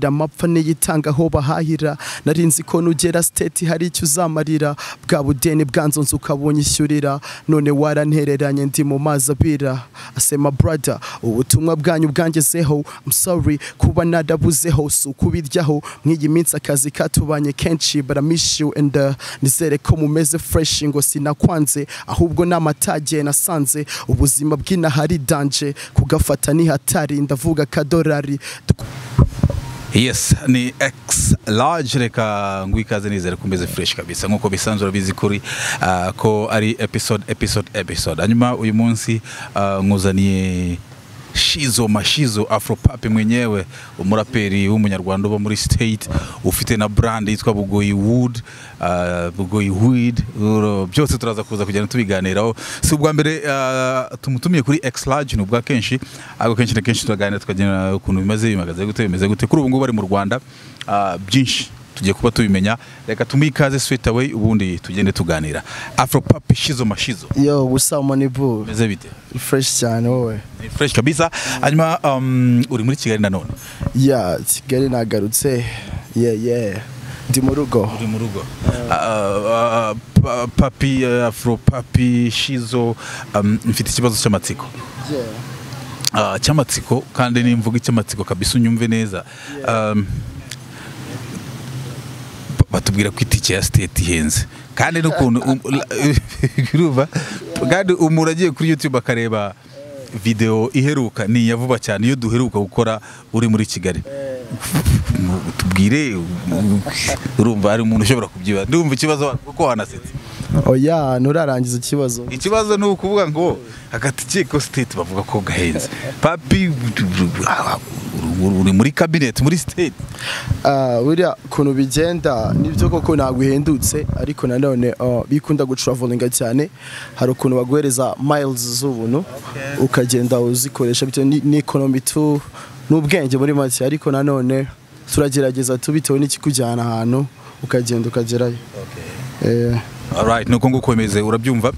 amapfa niyitanga aho bahahira narinzi ko nugera siteti hari icyo uzamarira bwa budeni bwanzonze ukabonye ishyurira none warantereranye ndi mu mazi abira asema brada ubutumwa bwanyu bwangezeho I'm sorry kuba narabuzeho si ukubiryaho mw'iyi minsi akazi katubanye kenshi but I miss you and uh, nizere ko mumeze fresh ngo sinakwanze ahubwo ni amatage nasanze ubuzima bw'inahari danje kugafata ni hatari ndavuga kadorari yes ni x large reka ngo ikaze nizere ko umeze fresh kabisa nk'uko bisanzwe urabizi kuri ah, ko ari episode episode episode hanyuma uyu munsi ah, nkuzaniye shizo mashizo afropapi mwenyewe umuraperi w'umunyarwanda uba muri state ufite na brand yitwa bugoyi wood ah, bugoyi weed uro- byose turaza kuza kugenda tubiganiraho si ubwa mbere ah, tumutumiye kuri x large ni ubwa kenshi ariko kenshi na kenshi turaganira tukagira ukuntu bimeze bimagaze gute bimeze gute kuri ubu ngubu bari mu rwanda ah, byinshi tugiye kuba tubimenya reka tumuhe ikaze straight away ubundi tugende tuganira afropapi shizo mashizo yo what's up money boo bimeze bite fresh cyane wowe ni fresh kabisa hanyuma um, uri muri kigali nanone ya kigali nagarutse ye ye ndi mu rugo uri mu rugo Ah, ah, pa- papi eh, afro papi shizo um, mfite ikibazo cy'amatsiko Ah, cy'amatsiko kandi nimvuga icy'amatsiko kabisa unyumve neza Um, ba- batubwira ko itike ya siteti ihenze kandi n'ukuntu um- la- urumva kandi umuntu agiye kuri youtube akareba video iheruka ni iya vuba cyane iyo duheruka gukora uri muri kigali tubwire urumva hari umuntu ushobora kubyiba ndumva ikibazo wa- kuko wanasetse oya nturarangiza ikibazo ikibazo ni ukuvuga ngo agatike ko state bavuga ko gahenze papi uri muri cabinet muri state Ah, buriya kuntu bigenda nibyo koko ntabwo ihendutse ariko nanone ah, bikunda gutravolinga cyane hari ukuntu baguhereza miles z'ubuntu ukagenda uzikoresha bitewe ni- n'economy tu n'ubwenge muri make ariko nanone turagerageza tu bitewe n'ikikujyana ahantu ukagenda ukagerayo Eh, alright nuko nguko bimeze urabyumva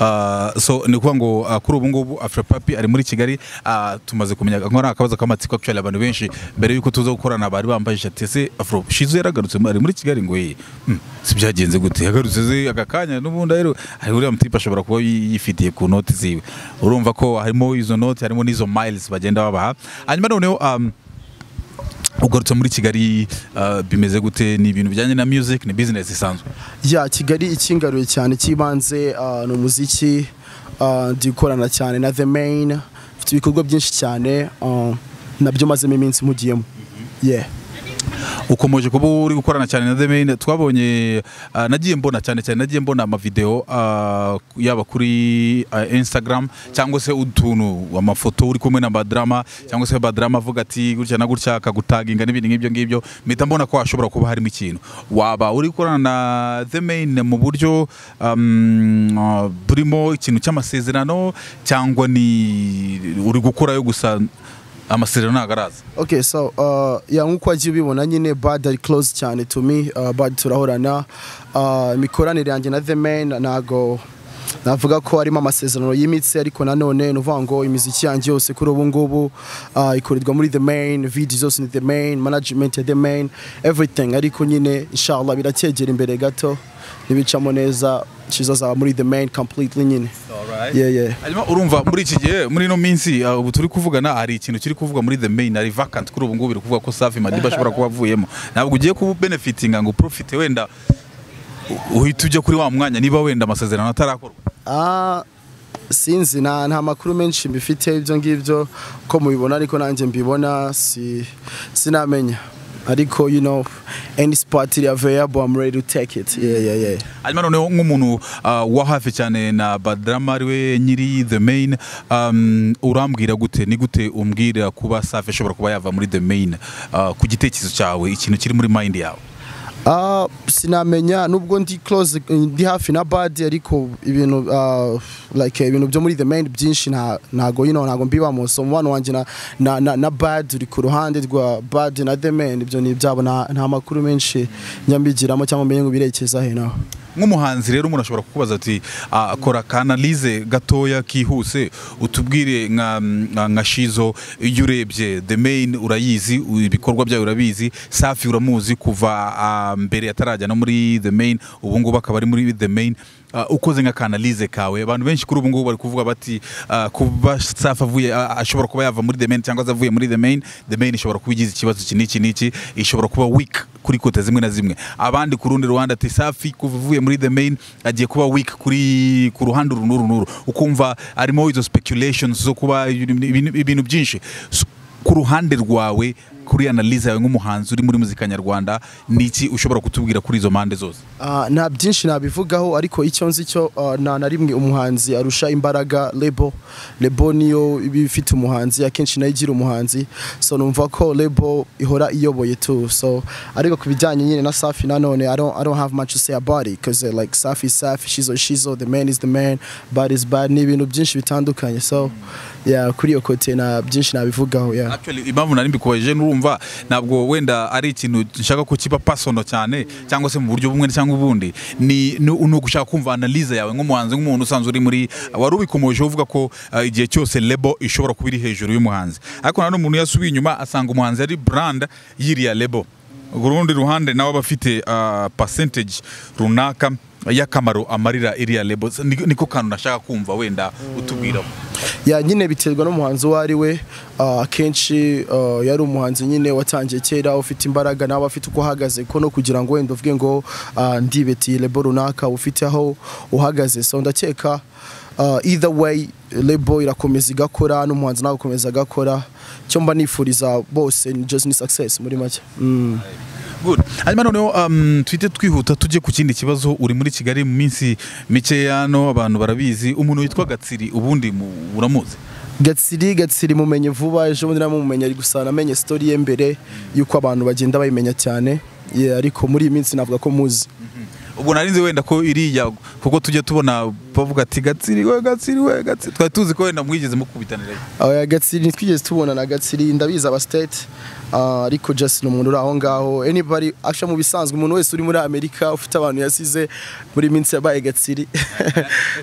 Ah, so ni ukuvuga ngo ah, kuri ubu ngubu afro papi ari muri kigali ah, tumaze kumenya nko ari akabazo k'amatsiko actually abantu benshi mbere y'uko tuza gukorana bari bambaye ishati ese afro shizo yaragarutse ari muri kigali ngo ye hmm, si byagenze gute yagarutse ze aka kanya n'ubundi rero hari uriya mutipe ashobora kuba yi- yifitiye ku noti ziwe urumva ko harimo izo noti harimo n'izo miles bagenda babaha hanyuma noneho um, ugarutse muri kigali ah, bimeze gute ni ibintu bijyanye na music ni business isanzwe ya kigali ikingaruye cyane cy'ibanze ah, ni umuziki ah, ndi gukorana cyane na the main mfite ibikorwa byinshi cyane ah, nabyo mazemo iminsi mugiyemo yeah ukomeje kuba uri gukorana cyane na The Main twabonye ah, nagiye mbona cyane cyane nagiye mbona amavideo ah, yaba kuri ah, Instagram cyangwa se utuntu amafoto uri kumwe na badrama cyangwa se badrama avuga ati gutya na gutya akagutaginga n'ibindi nk'ibyo ngibyo mpita mbona ko hashobora kuba harimo ikintu waba uri gukorana na The Main mu buryo um, ah, burimo ikintu cy'amasezerano cyangwa ni uri gukorayo gusa amasezerano ntabwo araza okay so uh, ya nk'uko wagiye ubibona nyine bad ari close cyane to me uh, bad turahorana uh, imikoranire yanjye na the man ntago navuga ko harimo amasezerano yimitse ariko nanone ni ukuvuga ngo imiziki yanjye yose kuri ubu ngubu uh, ikorerwa muri the main vidi zose ni the main management ya the main everything ariko nyine inshallah biracyegera imbere gato nibicamo neza kizazaba muri the main completely nyine yeah yeah hanyuma urumva muri iki gihe muri ino minsi uh, ubu turi kuvugana hari ikintu kiri kuvuga muri the main ari vacant kuri ubu ngubu biri kuvuga ko safi madiba ashobora kuba avuyemo ntabwo ugiye kuba benefitinga ngo uprofite wenda u- uhita ujya kuri wa mwanya niba wenda amasezerano atarakorwa Ah, sinzi nta nta makuru menshi mbifite ibyo ngibyo ko mubibona ariko nanjye mbibona si sinamenya ariko you know any spot is available I'm ready to take it yeah yeah yeah hanyuma noneho nk'umuntu uh, wa hafi cyane na badrama ariwe nyiri the main um, urambwira gute ni gute umbwira kuba safi ashobora kuba yava muri the main uh, ku gitekerezo cyawe ikintu kiri muri mind yawe Ah, sinamenya nubwo ndi close ndi hafi na bad ariko ibintu ah, like ibintu byo muri the main byinshi nta ntago you know ntago mbibamo so umubano wanjye na, na, na, na bad uri ku ruhande rwa bad na the main ibyo ni ibyabo nta nta makuru menshi njya mbigiramo cyangwa mbenye ngo birekeza he naho nk'umuhanzi rero umuntu ashobora kukubaza ati ah, kora kanalize gatoya kihuse utubwire nka nka- nka shizo iyo urebye the main urayizi u- ibikorwa byayo urabizi safi uramuzi kuva ah, mbere atarajya no muri the main ubu ngubu akaba ari muri the main Ah, ukoze nka kanalize kawe abantu benshi kuri ubu ngubu bari kuvuga bati ah, kuba safi avuye ah, ashobora kuba yava muri the main cyangwa se avuye muri the main the main ishobora kuba igize ikibazo iki n'iki n'iki ishobora kuba weak kuri kote zimwe na zimwe abandi ku rundi ruhande ati safi kuva uvuye muri the main agiye kuba weak kuri ku ruhande uru n'uru n'uru ukumva harimo izo speculations zo kuba ibintu ibintu byinshi So, ku ruhande rwawe kuri analize yawe nk'umuhanzi uri muri muzika nyarwanda ni iki ushobora kutubwira kuri izo mpande zose Ah, nta byinshi nabivugaho ariko icyo nzi cyo ah, nta na rimwe umuhanzi arusha imbaraga lebo lebo niyo iba ifite umuhanzi akenshi nayo igira umuhanzi so numva ko lebo ihora iyoboye tu so ariko ku bijyanye nyine na safi nanone I don't, I don't have much to say about it because uh, like safi is safi she's, she's the man is the man bad is bad ni ibintu byinshi bitandukanye so yeah, kuri iyo kote nta byinshi nabivugaho yeah. Actually, impamvu nari mbikubaje n'urumva ntabwo wenda ari ikintu nshaka ko kiba personal cyane cyangwa se mu buryo bumwe cyangwa ubundi ni ni ni ugushaka kumva analyse yawe nk'umuhanzi nk'umuntu usanzwe uri muri wari ubikomoje uvuga ko ah, igihe cyose lebo ishobora kuba iri hejuru y'umuhanzi ariko nanone umuntu yasubiye inyuma asanga umuhanzi ari brand yiriya lebo ku rundi ruhande nawe aba afite ah, percentage runaka y'akamaro amarira iriya lebo Ni- niko kantu nashaka kumva wenda utubwiraho ya nyine biterwa n'umuhanzi uwo ari we ah, akenshi ah, yari umuhanzi nyine watangiye kera ufite imbaraga nawe afite uko ahagaze kuko no kugira ngo wenda uvuge ngo ah, ndibetiye lebo runaka ufite aho uhagaze so ndakeka ah, either way lebo irakomeza igakora n'umuhanzi nawe agakomeza agakora icyo mba nifuriza bose ni just ni success muri make Mm. Good. Hanyuma noneho um, twite twihuta tujye ku kindi kibazo uri muri Kigali mu minsi mikeya hano abantu barabizi umuntu witwa Gatsiri ubundi mu- uramuzi gatsiri gatsiri mumenye vuba ejo bundi namumenye ari gusa namenye story ye mbere y'uko abantu bagenda bayimenya cyane Yeah, ariko muri iyi minsi navuga ko muzi ubwo nari nzi wenda ko iriya kuko tujya tubona bavuga ati Gatsiri we Gatsiri we Gatsiri twari tuzi ko wenda mwigeze mukubitanira Oya Gatsiri ntitwigeze tubona na Gatsiri ndabizi aba state ah, ariko just ni umuntu uri aho ngaho anybody actually mu bisanzwe umuntu wese uri muri Amerika ufite abantu yasize muri iyi minsi yabaye Gatsiri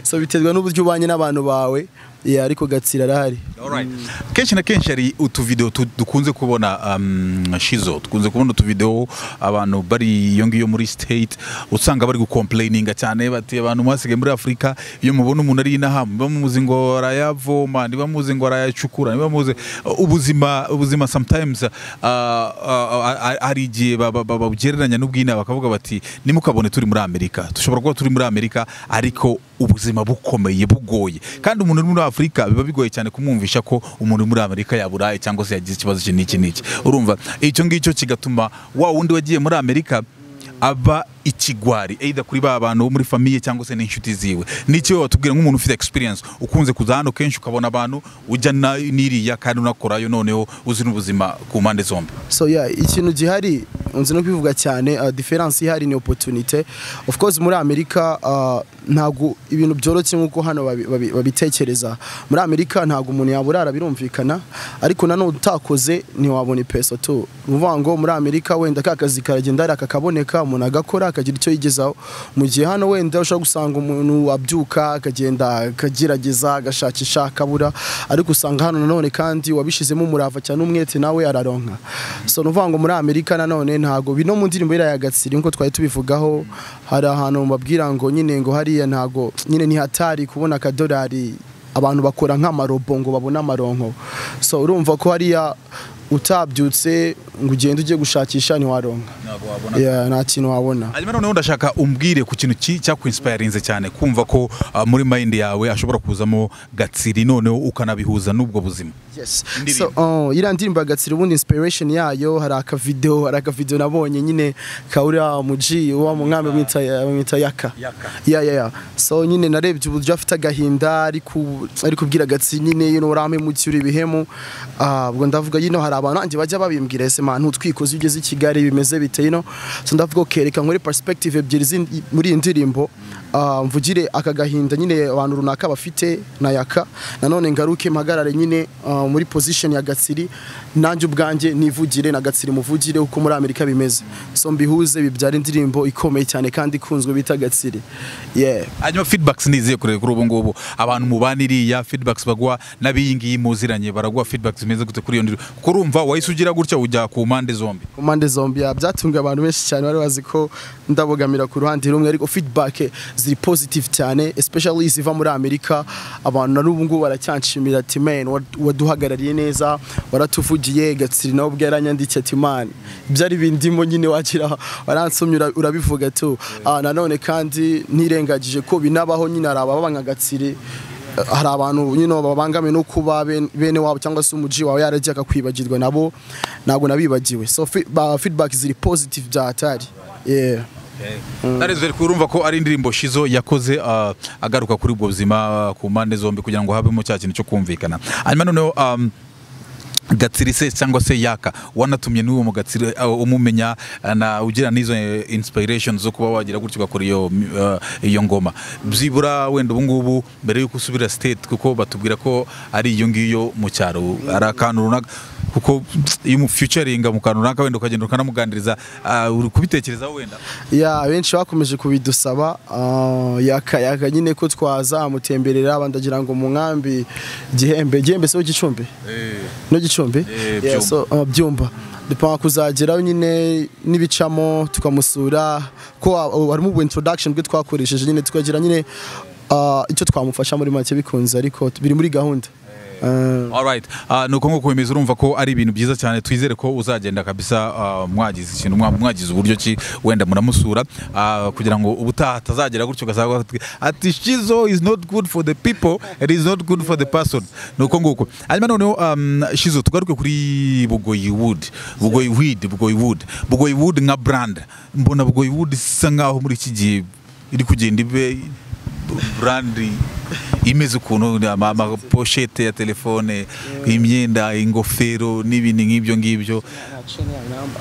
so biterwa n'uburyo ubanye n'abantu bawe yeah, ariko Gatsiri arahari Alright. kenshi na kenshi hari utuvideo tu- dukunze kubona um, shizo dukunze kubona utuvideo abantu bari iyo ngiyo muri state usanga bari gukomplaininga cyane bati abantu mwasigaye muri afurika iyo mubona umuntu ari inaha muba muzi ngo arayavoma niba muzi ngo arayacukura niba muzi ubuzima ubuzima sometimes uh, uh, hari igihe ba- ba- ba- babugereranya n'ubwina bakavuga bati nimukabone turi muri amerika dushobora kuba turi muri amerika ariko ubuzima bukomeye bugoye kandi umuntu uri muri afurika biba bigoye cyane kumwumvisha ko umuntu uri muri amerika yaburaye cyangwa se yagize ikibazo iki n'iki n'iki urumva icyo ngicyo kigatuma wa wundi wagiye muri amerika aba ikigwari either kuri ba bantu bo muri famiye cyangwa se n'inshuti ziwe n'iki wowe watubwira nk'umuntu ufite experience ukunze kuza hano kenshi ukabona abantu ujya na- n'iriya kandi unakorayo noneho uzi n'ubuzima ku mpande zombi so yeah ikintu gihari unzi no kwivuga cyane uh, difference ihari ni opportunity of course muri amerika uh, ntago ibintu byoroshye nkuko hano babi- babi- babitekereza muri amerika ntago umuntu yaburara birumvikana ariko nanone utakoze ntiwabona ipeso tu uvuga ngo muri amerika wenda ka kazi karagenda hari akakaboneka umuntu agakora akagira icyo yigezaho mu gihe hano wenda ushobora gusanga umuntu abyuka akagenda akagerageza agashakisha akabura ariko usanga hano nanone kandi wabishizemo umurava cyane umwete nawe araronka so ni ukuvuga ngo muri amerika nanone ntago bino mu ndirimbo iriya ya gatsiri nkuko twari tubivugaho hari ahantu babwira ngo nyine ngo hariya ntago nyine ntihatari kubona akadorari abantu bakora nk'amarobo ngo babone amaronko so urumva ko hariya utabyutse ngo ugende ujye gushakisha ntiwaronka Yeah, nta kintu wabona hanyuma noneho ndashaka umbwire ku kintu ki- cyakwinspayirinze cyane kumva ko ah, muri mayindi yawe ashobora kuzamo gatsiri noneho ukanabihuza n'ubwo buzima Yes. So, Indirimbo. oh, iriya ndirimbo ya Gatsira ubundi inspiration yayo hari akavideo hari akavideo nabonye nyine kaura muji wa mu nkambi bamwita bamwita yaka. Yaka. Yeah, yeah, yeah. So nyine narebye uburyo afite agahinda ari ku ari kubwira Gatsira nyine you know rampe mu cyuri bihemu. Ah, ubwo ndavuga yino hari abantu nanjye bajya babimbwira ese man utwikoze ugeze i Kigali bimeze bite yino. So ndavuga okay reka nkore perspective ebyiri z'indi- muri iyi ndirimbo ah, mvugire aka gahinda nyine abantu runaka bafite nayaka nanone ngaruke mpagarare nyine ah, muri position ya Gatsiri nanjye ubwanjye nivugire na Gatsiri muvugire uko muri Amerika bimeze so mbihuze bibyara indirimbo ikomeye cyane kandi ikunzwe bita Gatsiri yeah hanyuma feedbacks ni izihe kuri kuri ubu ngubu abantu mubana iriya feedbacks baguha n'abiyi ngiyi muziranye baraguha feedbacks zimeze gute kuri iyo ndirimbo kurumva wahise ugira gutya ujya ku mpande zombi ku mpande zombi ya, byatunga abantu benshi cyane bari bazi ko ndabogamira ku ruhande rumwe ariko feedback ziri positive cyane especially ziva muri Amerika abantu na n'ubu ngubu baracyanshimira ati man wad- waduhagarariye neza waratuvugiye Gatsiri nawe ubwe yaranyandikiye ati man byari bindimo nyine wagira waransomye ura- urabivuga tu Ah, nanone kandi ntirengagije ko binabaho nyine hari ababanga Gatsiri hari abantu nyine babangamiwe no kuba ben- bene wabo cyangwa se umuji wawe yaragiye akakwibagirwa nabo ntabwo nabibagiwe so fi- ba- feedback ziri positive byatari yeah. narezere kurumva ko ari indirimbo shizo yakoze ah, agaruka kuri ubwo buzima ah, ku mpande zombi kugira ngo habemo cya kintu cyo kumvikana hanyuma noneho um, gatsiri se cyangwa se yaka wanatumye n'uwo mu gatsiri ah, umumenya ah, na ugira n'izo eh, inspiration zo kuba wagira gutyo ugakora iyo ah, iyo ngoma byibura wenda ubu ngubu mbere yuko usubira state kuko batubwira ko ari iyo ngiyo mu cyaro ari akantu runaka kuko iyo umufyucaringa mu kantu runaka wenda ukagenda ukanamuganiriza ah, uri kubitekerezaho wenda ya benshi bakomeje kubidusaba ah, yaka yaka nyine ko twazamutemberera bandagira ngo mu nkambi gihembe gihembe so gicumbi no gicumbi Yeah, Eh, Byumba. so, ah, byumba dupanga kuzageraho nyine n'ibicamo tukamusura ko ah, oh, harimo ubu introduction bwe twakoresheje nyine tukagira nyine ah, icyo twamufasha muri make bikunze ariko biri muri gahunda Ah. Alright. Uh, nuko nko kwemeza urumva ko ari ibintu byiza cyane twizere ko uzagenda kabisa ah, mwagize ikintu mwa- mwagize uburyo ki wenda muramusura ah, kugira ngo ubutaha atazagera gutyo ugasanga ati- ati shizo is not good for the people it is not good for the person nuko nguko hanyuma noneho um, shizo tugaruke kuri bugoyi wood bugoyi weed bugoyi wood bugoyi wood nka brand mbona bugoyi wood isa nkaho muri iki gihe iri kugenda ibe burandi imeze ukuntu ama- amaposhete ya telefone imyenda ingofero n'ibindi nk'ibyo ngibyo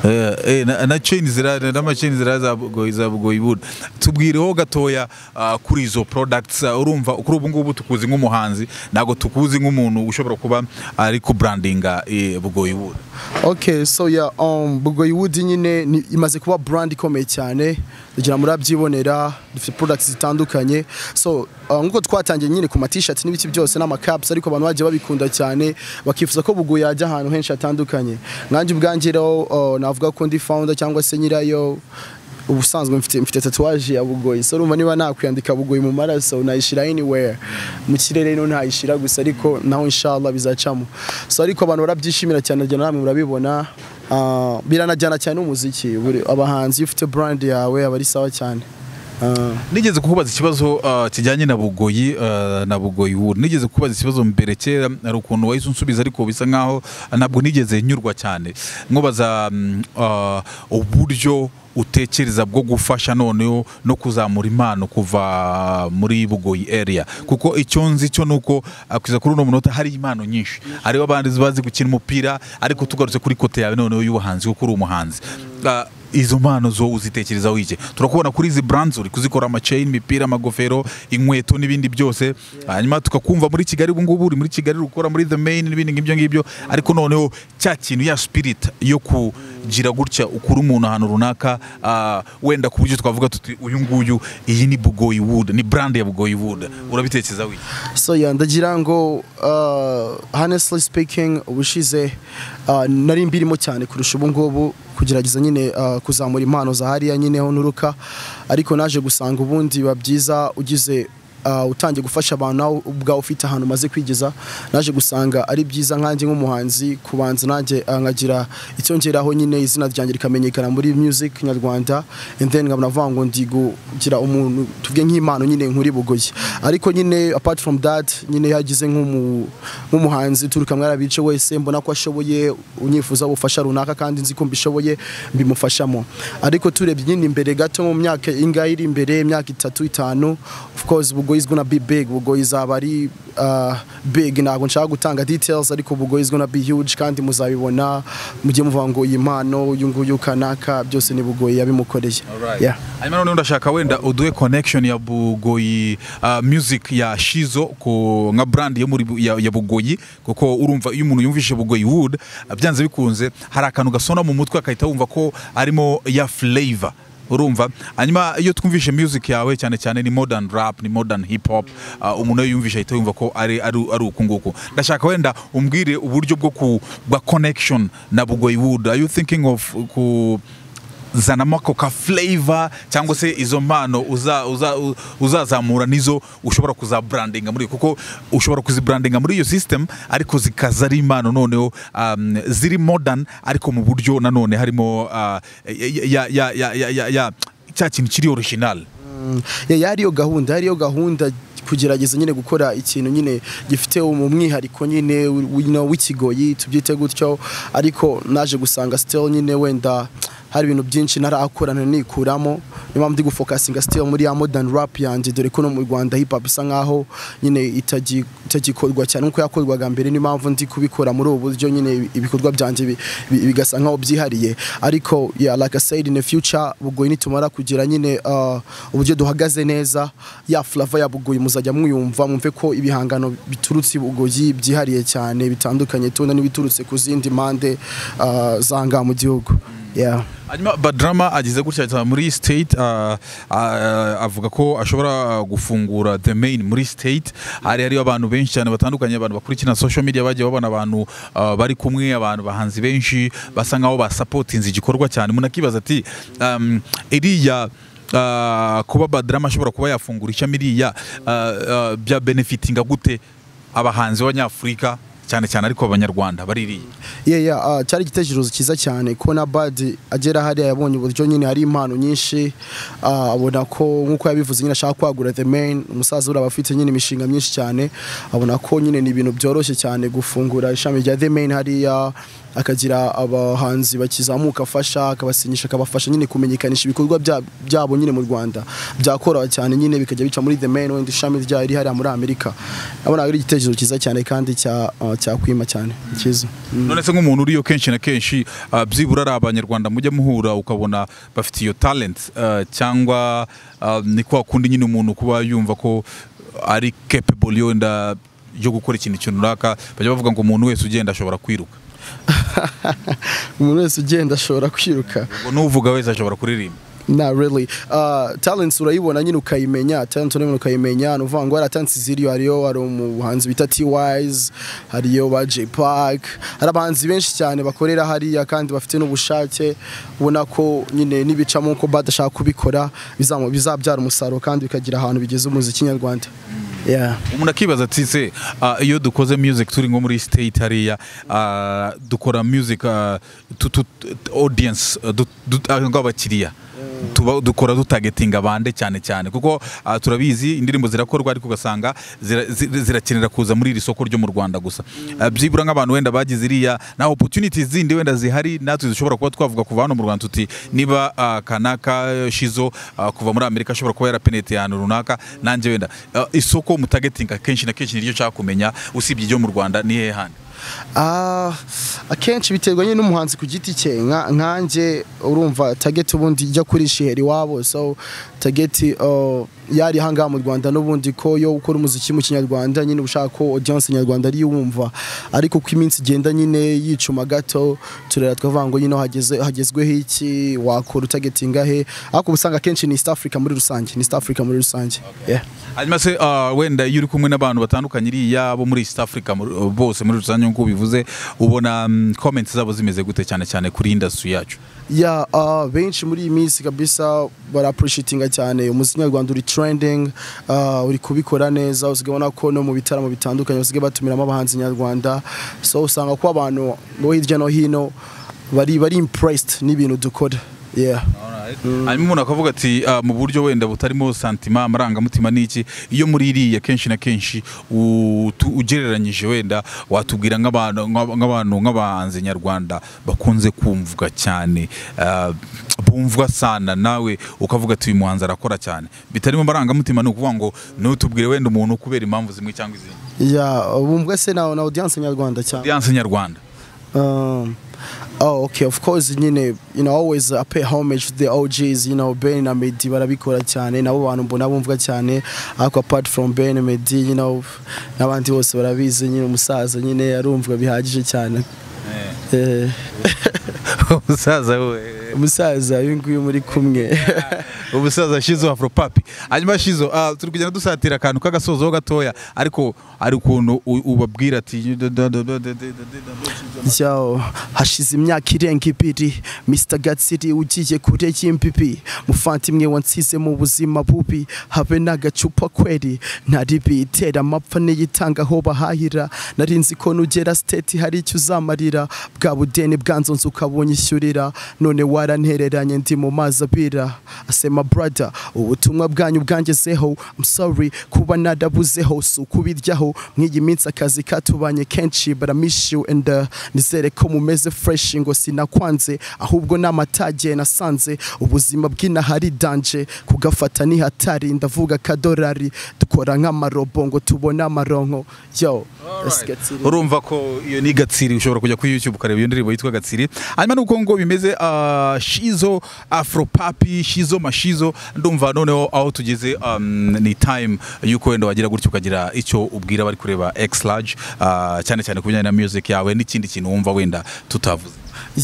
Eh, eh, na- na chain zira- n'amacheni ziriya za Bugoyi- za bugoyi wood tubwireho gatoya ah, kuri izo products ah, urumva kuri ubu ngubu tukuzi nk'umuhanzi ntabwo tukuzi nk'umuntu ushobora kuba ari kubrandinga eh, bugoyi wood Okay, so yeah, um, Bugoyi Wood nyine ni- imaze kuba brand ikomeye cyane ugira murabyibonera dufite products zitandukanye so uh, nk'uko twatangiye nyine ku matishati n'ibiki byose n'amakapusi ariko abantu bagiye babikunda cyane bakifuza ko Bugoyi yajya ahantu henshi hatandukanye nkanjye ubwanjye rero uh, navuga ko ndi founder cyangwa se nyirayo ubusanzwe mfite mfite tatuwaje ya bugoyi so urumva niba nakwiyandika bugoyi mu maraso nayishyira anywhere mu kirere no ntayishyira gusa ariko naho inshallah bizacamo so ariko abantu barabyishimira cyane nagira namwe murabibona Ah, biranajyana cyane n'umuziki Buri- abahanzi iyo ufite brand yawe aba ari sawa cyane Ah. nigeze kukubaza ikibazo uh, kijyanye na bugoyi uh, na bugoyi wood nigeze kukubaza ikibazo mbere kera hari ukuntu wahise unsubiza ariko bisa nkaho ntabwo nigeze nyurwa cyane nkubaza mm, uh, uburyo utekereza bwo gufasha noneho no kuzamura impano kuva muri bugoyi area kuko icyo nzi cyo ni uko uh, kugeza kuri uno munota hari impano nyinshi hariho abandi bazi gukina umupira ariko tugarutse kuri kote yawe noneho y'ubuhanzi kuko uri umuhanzi Uh, izo mpano zo uzitekerezaho iki turakubona kuri izi brands uri kuzikora amachain imipira amagofero inkweto n'ibindi byose hanyuma tukakumva muri kigali ubu ngubu uri muri kigali uri gukora muri the main n'ibindi ngibyo ngibyo ariko noneho cya kintu ya spirit yo kugira gutya ukura umuntu ahantu runaka ah, wenda ku buryo twavuga tuti uyu nguyu iyi ni bugoyi wood ni brand ya bugoyi wood urabitekerezaho iki so yeah, ndagira ngo uh, honestly speaking ubushize uh, nari mbirimo cyane kurusha ubu ngubu kugerageza nyine uh, kuzamura impano za hariya nyine ho nturuka ariko naje gusanga ubundi biba byiza ugize uh, utangiye gufasha abantu nawe ubwawe ufite ahantu umaze kwigeza naje gusanga ari byiza nkanjye nk'umuhanzi kubanza nanjye uh, nkagira icyo ngeraho nyine izina ryanjye rikamenyekana muri music nyarwanda and then nkaba navuga ngo ndi kugira umuntu tuvuge nk'impano nyine nkuri bugoyi ariko nyine apart from that nyine yagize nk'umu- nk'umuhanzi turuka mwari abice wese mbona ko ashoboye unyifuza ubufasha runaka kandi nzi ko mbishoboye mbimufashamo ariko turebye nyine imbere gato mu myaka ingahe iri imbere imyaka itatu itanu of course ubwo Bugoyi is gonna be big Bugoyi izaba ari uh, big ntabwo nshaka gutanga details ariko Bugoyi is gonna be huge kandi muzabibona mujye muvuga ngo iyi mpano uyu nguyu kanaka byose ni Bugoyi yabimukoreye Alright. yeah. hanyuma noneho ndashaka wenda uduhe connection ya bugoyi uh, music ya shizo ku nka brand yo muri Bu- ya, ya bugoyi kuko urumva iyo umuntu yumvise bugoyi wood uh, byanze bikunze hari akantu gasona mu mutwe akahita wumva ko arimo ya flavor urumva hanyuma iyo twumvishe music yawe cyane cyane ni modern rap ni modern hip hop uh, umuntu iyo yumvishe ahita yumva ko ari ari ari uku nguku ndashaka wenda umbwire uburyo bwo ku bwa connection na bugoyi wood are you thinking of ku zanamo ako ka flavor cyangwa se izo mpano uza- uza- u- uzazamura nizo ushobora kuzabrandinga muri kuko ushobora kuzibrandinga muri iyo system ariko zikaza ari impano noneho um, ziri modern ariko mu buryo nanone harimo uh, ya, ya, ya, ya, ya, ya, cya kintu kiri original Mm, ya- yari yo gahunda yari yo gahunda kugerageza nyine gukora ikintu nyine gifite mu mwihariko nyine wi- no, w'ikigoyi tubyite gutyo ariko naje gusanga still nyine wenda hari ibintu byinshi ntarakorana nikuramo niyo mpamvu ndi gufokasinga still muri ya modern rap yanjye dore ko no mu Rwanda hip hop isa nkaho nyine itagi- itagikorwa cyane nkuko yakorwaga mbere niyo mpamvu ndi kubikora muri ubu buryo nyine ibikorwa byanjye bi- bi- bigasa nkaho byihariye ariko yeah, like I said in the future Bugoyi nitumara kugira nyine uh, uburyo duhagaze neza ya flava ya Bugoyi muzajya mwiyumva mwumve ko ibihangano biturutse i Bugoyi byihariye cyane bitandukanye tubona n'ibiturutse ku zindi mpande uh, zanga mu gihugu yeah. hanyuma badrama ageze gutya cyane muri state ah, ah, avuga ko ashobora gufungura the main muri state hari hariyo abantu benshi cyane batandukanye abantu bakurikirana social media bagiye babona abantu ah, bari kumwe abantu bahanzi benshi basa nkaho basapotinze igikorwa cyane umuntu akibaza ati um, iriya ah, kuba badrama ashobora kuba yafungura ishami iriya ah, ah, bya benefitinga gute abahanzi b'abanyafurika cyane cyane ariko abanyarwanda bari iriya yeah, yeah, uh, cyari igitekerezo cyiza cyane kubona bad agera hariya yabonye uburyo nyine hari impano nyinshi uh, abona ko nk'uko yabivuze nyine ashaka kwagura the main umusaza uraba afite nyine imishinga myinshi cyane abona ko nyine ni ibintu byoroshye cyane gufungura ishami rya the main hariya akagira abahanzi bakizamuka afasha akabasinyisha akabafasha nyine kumenyekanisha ibikorwa bya- byabo nyine mu Rwanda byakora cyane nyine bikajya bica muri the main wenda ishami ryayo riri hariya muri Amerika abona ari igitekerezo cyiza cyane kandi cya uh, cyakwima cyane cyiza Mm. none se nk'umuntu uriyo kenshi na kenshi ah, byibura ari abanyarwanda mujya muhura ukabona bafite iyo talent ah, cyangwa ah, ni kwa kundi nyine umuntu kuba yumva ko ari capable yenda yo gukora ikintu kintu runaka bajya bavuga ngo umuntu wese ugenda ashobora kwiruka umuntu wese ugenda ashobora kwiruka ngo n'uvuga wese ashobora kuririmba na really uh, talents urayibona nyine ukayimenya talent urayibona ukayimenya ni uvuga ngo hari talents ziriyo hariyo hari umuhanzi bita T-Wise hariyo ba J Park hari abahanzi benshi cyane bakorera hariya kandi bafite n'ubushake ubona ko nyine nibicamo uko badashaka kubikora bizamu- bizabyara umusaruro kandi bikagira ahantu bigeze umuziki nyarwanda yeah. umuntu akibaza ati se ah, iyo dukoze music turi nko muri state hariya ah, dukora music ah, tu- tu- tu- audience ah, du- du- ah, nk'abakiriya tuba dukora dutagetinga bande cyane cyane kuko ah, turabizi indirimbo zirakorwa ariko ugasanga zira- zi- zirakenera kuza muri iri soko ryo mu Rwanda gusa Ah, byibura nk'abantu wenda bagize iriya na opportunities zindi wenda zihari natwe dushobora kuba twavuga kuva hano mu Rwanda tuti niba ah, kanaka shizo ah, kuva muri Amerika ashobora kuba yarapenete ahantu runaka nanjye wenda Ah, isoko mutagetinga kenshi na kenshi niryo nshaka kumenya usibye iryo mu Rwanda ni hehe handi Ah, akenshi biterwa nyine n'umuhanzi ku giti cye nka nkanjye urumva target ubundi ijya kuri shiheri iwabo so target uh, yari hangaha mu Rwanda n'ubundi ko yo ukora umuziki mu kinyarwanda nyine ushaka ko audience nyarwanda ari yumva ariko uko iminsi igenda nyine yicuma gato turera twavuga ngo nyine hageze hagezweho iki wakora utagetinga he ariko uba usanga akenshi ni East Africa muri rusange ni East Africa muri rusange yeah. hanyuma se ah, wenda iyo uri kumwe n'abantu batandukanye iriya bo muri East Africa muri- bose muri rusange nk'uko bivuze ubona mm, comments zabo zimeze gute cyane cyane kuri industry yacu ya ah, benshi muri iyi minsi kabisa barapurushitinga cyane umuziki nyarwanda uri trending ah, uri kubikora neza usigaye ubona ko no mu bitaramo bitandukanye basigaye batumiramo abahanzi nyarwanda so usanga ko abantu bo hirya no hino bari bari impressed n'ibintu dukora yeah hanyuma umuntu akavuga ati "Ah, mu buryo wenda butarimo santima amarangamutima n'iki iyo muri iriya kenshi na kenshi utu- ugereranyije wenda watubwira nk'abantu nk'aba- nk'abantu nk'abahanzi nyarwanda bakunze kumvwa cyane ah, bumvwa sana nawe ukavuga ati uyu muhanzi arakora cyane bitarimo amarangamutima ni ukuvuga ngo ntutubwire wenda umuntu kubera impamvu zimwe cyangwa izindi ya bumva se na na audience nyarwanda cyane audience nyarwanda Um, oh, okay, of course, nyine, you know, always I pay homage to the OGs, you know, Ben na Meddy barabikora cyane, nabo bantu mbona bumvwa cyane, ariko apart from Ben Meddy, you know, n'abandi bose barabizi, nyine umusaza nyine arumvwa bihagije cyane. Eh, umusaza we umusaza uyu nguyu muri kumwe. umusaza shizo afropapi hanyuma shizo ah, turi kugenda dusatira akantu k'agasozo gatoya ariko ari ukuntu u- ubabwira ati Yo, hashize imyaka irenga ibiri Mr Gatsiri ugiye kure y'imbibi mufante imwe wansize mu buzima bubi habe n'agacupa kweri ntari bitera amapfa n'iyitanga aho bahahira nari nzi ko nugera state hari icyo uzamarira bwa budeni bwanzonze ukabonye ishyurira none warantereranye ndi mu mazi abira asema brother ubutumwa bwanyu bwangezeho I'm sorry kuba narabuzeho si ukubiryaho nk'iyi minsi akazi katubanye kenshi but I miss you and uh, nizere ko mumeze fresh ngo sinakwanze ahubwo n'amatage nasanze ubuzima bw'inahari danje kugafata ni hatari ndavuga kadorari dukora nk'amarobo ngo tubone amaronko yo Gatsiri. urumva ko iyo ni gatsiri ushobora kujya kuri youtube ukareba iyo ndirimbo yitwa gatsiri hanyuma nuko ngo bimeze ah, shizo afropapi shizo mashizo ndumva noneho aho tugeze um, ni time yuko wenda wagira gutyo ukagira icyo ubwira abari kureba x large ah, cyane cyane ku bijyanye na music yawe n'ikindi kintu wumva wenda tutavuze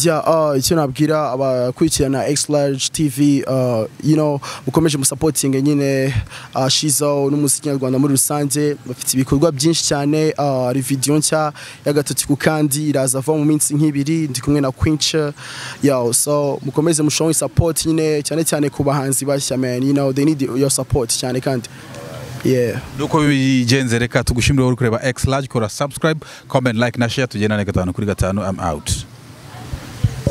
Yeah, uh, icyo nabwira abakurikirana X Large TV uh, you know mukomeje musupporting nyine uh, Shizo n'umuziki nyarwanda muri rusange bafite ibikorwa byinshi cyane uh, hari video nshya ya gatatu ku kandi iraza vuba mu minsi nk'ibiri ndi kumwe na Quinch yeah, so mukomeze mushonge support nyine cyane cyane ku bahanzi bashya man you know they need your support cyane kandi yeah nuko bigenze reka tugushimire uri kureba x large kora subscribe comment like na share tugendane gatanu kuri gatanu i'm out